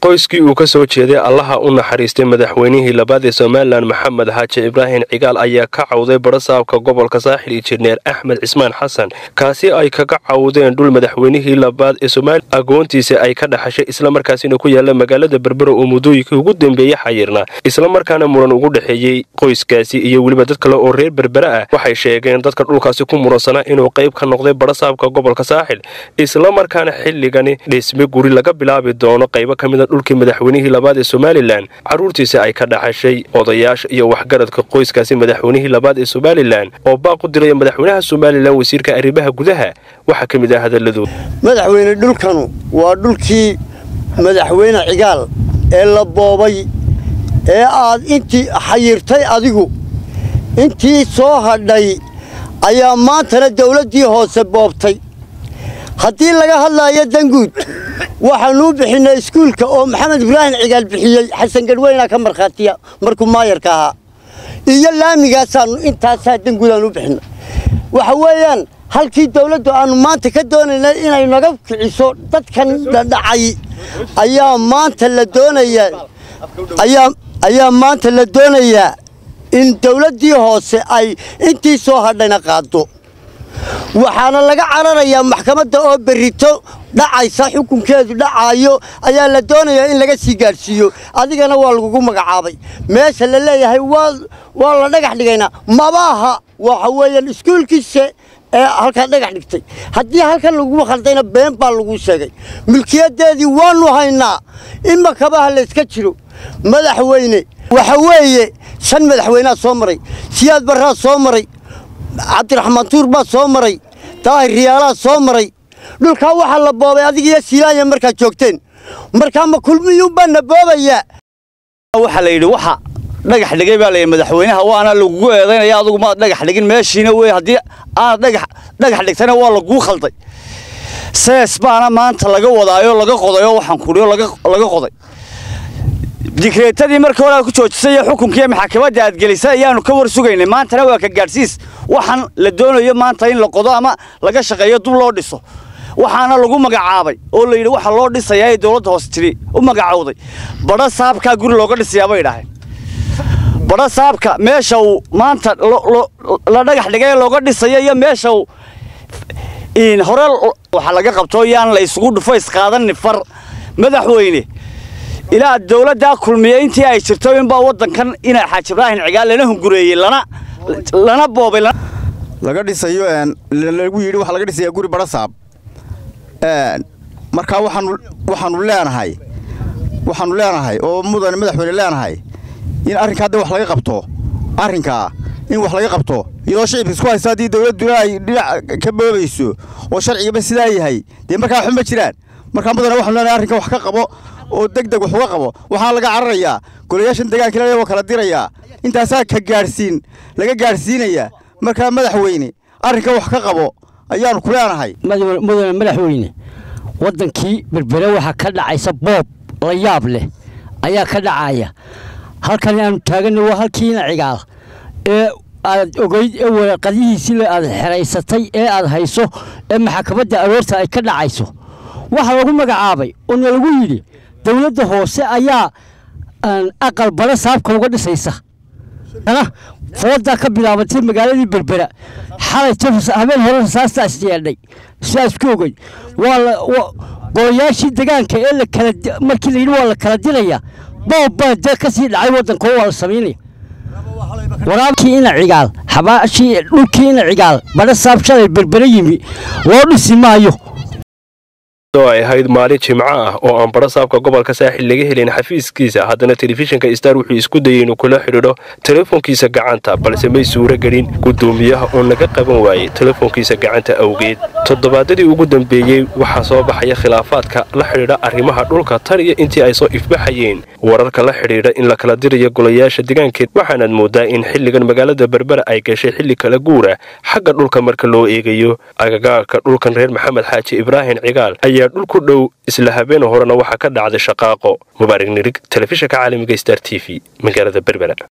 qoyskii uu ka soo jeeday allaha u naxariistay madaxweynihii labaad ee somalilan maxamed xaaji ibraahim cigaal ayaa ka cawday barasaabka gobolka saaxil injineer axmed cismaan xasan kaasi ay kaga cawdeen dhul madaxweynihii labaad ee somalilan agoontiisa ay ka dhaxashay islamarkaasina ku yaala magaalada berbera oo muddooyinkii ugu dambeeyey xayirna islamarkaana muran ugu dhexeeyey qoyskaasi iyo weliba dad kale oo reer berbera ah waxay sheegeen dadka dhulkaasi ku muransanaa inuu qayb ka noqday barasaabka gobolka saaxil islamarkaana xilligani dhisme guri laga bilaabi doono qaybo ka mida dhulkii madaxweynihii labaad ee somalilan carruurtiisa ay ka dhaxashay odayaasha iyo waxgaradka qoyskaasi madaxweynihii labaad ee somalilan oo baaq u diraya madaxweynaha somalilan wasiirka arrimaha gudaha waxaa ka mid ah hadalladooda madaxweyne dhulkanu waa dhulkii madaxweyne cigaal ee la boobay ee aad intii xayirtay adigu intii soo hadhay ayaa maantana dawladdii hoose boobtay haddii laga hadlaayo danguud waxaanuu bixinnay iskuulka oo maxamed ibraahim cigaal bixiyey xasan gadweynaa ka markhaatiya markuu maayarka ahaa iyo laamigaasaannu intaasaa danguud aanu bixinay waxa weeyaan halkii dawladdu aannu maanta ka doonaynay inay naga kiciso dadkan dhadhacay ayaa maanta la doonayaa ayaa maanta la doonayaa in dawladdii hoose ay intii soo hadhayna qaaddo waxaana laga cararayaa maxkamadda oo berrito dhacaysa xukunkeedu dhacaayo ayaa la doonayaa in laga sii gaadhsiiyo adigana waa lagugu magacaabay meesha la leeyahay waa la dhagax dhigaynaa mabaaha waxa weeyaan iskuulkiise ee halkaa dhagax dhigtay haddii halkan lagu khaldayna been baa lagu sheegay milkiyadeedii waannu haynaa ima kabaha layska jiro madaxweyne waxa weeye shan madaxweynea soo maray siyaad barraa soo maray cabdiraxmaan tuur baa soo maray daahir riyaalaa soo maray dhulkaa waxaa la boobay adigiiyo silaanya markaad joogteen markaa ma kulmiyuunbaana boobayaa waxaa la yidhi waxa dhagax dhigay baa layidhi madaxweynaha waana lagugu eedaynaya adugu maad dhagax dhigin meeshiina wey haddii aad dhagax dhigtana waa laguu khalday sees baana maanta laga wadaayo laga qodayo waxaan kudhiyo laga qoday digreetadii markii hore aad ku joojisay iyo xukunkiiyo maxakamadda aad gelisay ayaannu ka war sugaynay maantana waa ka gaadhsiis waxaan la doonayo maanta in la qodo ama laga shaqeeyo dub loo dhiso waxaana lagu magacaabay oo la yidhi waxa loo dhisayaa ee dowladda hoose tiri u magacowday badha saabkaa guri looga dhisayaa bay idhaaheen badha saabka meesha uu maanta la dhagax dhigay ee looga dhisayo iyo meesha uu hore waxa laga qabto yaan la isugu dhufo isqaadanni far madaxweyne ilaa dawladdaa kulmiya intii ay jirto inbaa waddankan ina xaaji ibraahim cigaal lana hungureeyey lana lana boobay laga dhisayo lagu yidhi waxa laga dhisayaa guri barasaab markaa waxaanu waxaanu leenahay waxaanu leenahay oo mudane madaxweyne leenahay in arrinkaa hadda wax laga qabto arrinkaa in wax laga qabto iyadoo shicibka isku haysta haddii dawladduna ay dhinac ka boobayso oo sharcigaba sidaa yahay dee markaa waxba ma jiraan markaa mudane waxaanu leenahay arrinka wax ka qabo oo deg deg wax uga qabo waxaa laga cararayaa golayaashan deegaanka waa kala dirayaa intaasaa ka gaadhsiin laga gaadhsiinayaa markaa madaxweyne arrinka wax ka qabo ayaannu ku leenahay mudane madaxweyne waddankii berbere waxaa ka dhacaysa boob la yaab leh ayaa ka dhacaya halkan aanu taaganna waa halkiina cigaal ee aad ogeyd ee waraqadihiisii aad xeraysatay ee aad hayso ee maxakamadda aroorta ay ka dhacayso waxaa lagu magacaabay oona lagu yidhi dawladda hoose ayaa aqal bale saabka uga dhisaysa foodaa ka bilaabatay magaaladii berbera xalay habeen hore rasaastaa isyeedhay sidaas ku ogey golayaashii degaanka ee markii layidhi waa la kala diraya boob baa dee ka sii dhacay waddanka waa la samaynaya waraabkii ina cigaal xabaashii dhulkii ina cigaal badha saab shalay berbere yimi loo dhisi maayo oo ay ahayd maalin jimco ah oo aan barasaabka gobolka saaxil laga helin xafiiskiisa haddana telefishinka star wuxuu isku dayay inuu kula xidhiidho telefoonkiisa gacanta balse may suuro gelin guddoomiyaha oo naga qaban waayey telefoonkiisa gacanta awgeed toddobaadadii ugu dambeeyey waxaa soo baxaya khilaafaadka la xidhiidha arrimaha dhulka tan iyo intii ay soo ifbaxayeen wararka la xidhiidha in la kala dirayo golayaasha degaankeed waxaanaad moodaa in xilligan magaalada berbera ay gashay xilli kala guura xagga dhulka marka loo eegayo agagaarka dhulkan reer maxamed xaaji ibraahim cigaal ayaa dhul ku dhow isla habeen horena waxaa ka dhacday shaqaaqo mubaarig nirig telefishinka caalamiga star t v magaalada berbera